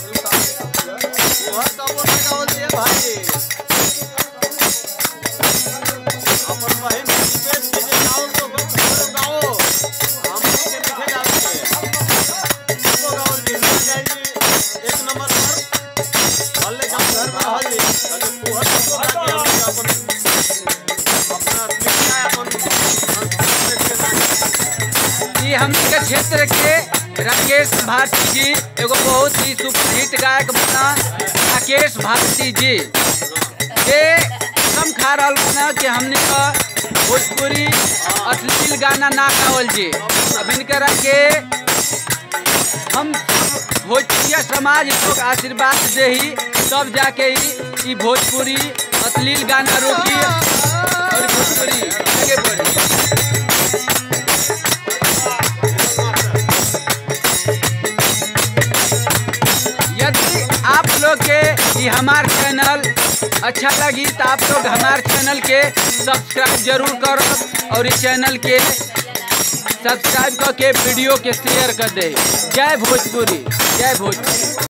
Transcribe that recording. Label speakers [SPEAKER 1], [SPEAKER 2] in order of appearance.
[SPEAKER 1] बहुत कबो ना गावल दिए भाई अपन बहन के पेट के जे गाओ तो बस गाओ हम के लिखे गाओ के वो गाओ जी ना जाएगी एक नंबर पर हल्ले का घर में हल्ले अरे बहुत कबो ना के हम अपन अपना लिखा है अपन पेट के ना
[SPEAKER 2] ई हमनी के क्षेत्र के राकेश भारती जी एगो बहुत ही सुप्रसिद्ध गायक बना राकेश भारती जी ये कम खा रहल बना कि हमनी का भोजपुरी अश्लील गाना ना गावल जी अब इनकरा के हम भोजपुरिया समाज लोग आशीर्वाद दे ही तब जाके ही ई भोजपुरी अश्लील गाना रोकी और भोजपुरी आगे बढ़ी यदि आप लोग के ये हमार चैनल अच्छा लगी तो आप लोग हमार चैनल के सब्सक्राइब जरूर करो और इस चैनल के सब्सक्राइब करके वीडियो के शेयर कर दे जय भोजपुरी जय भोजपुरी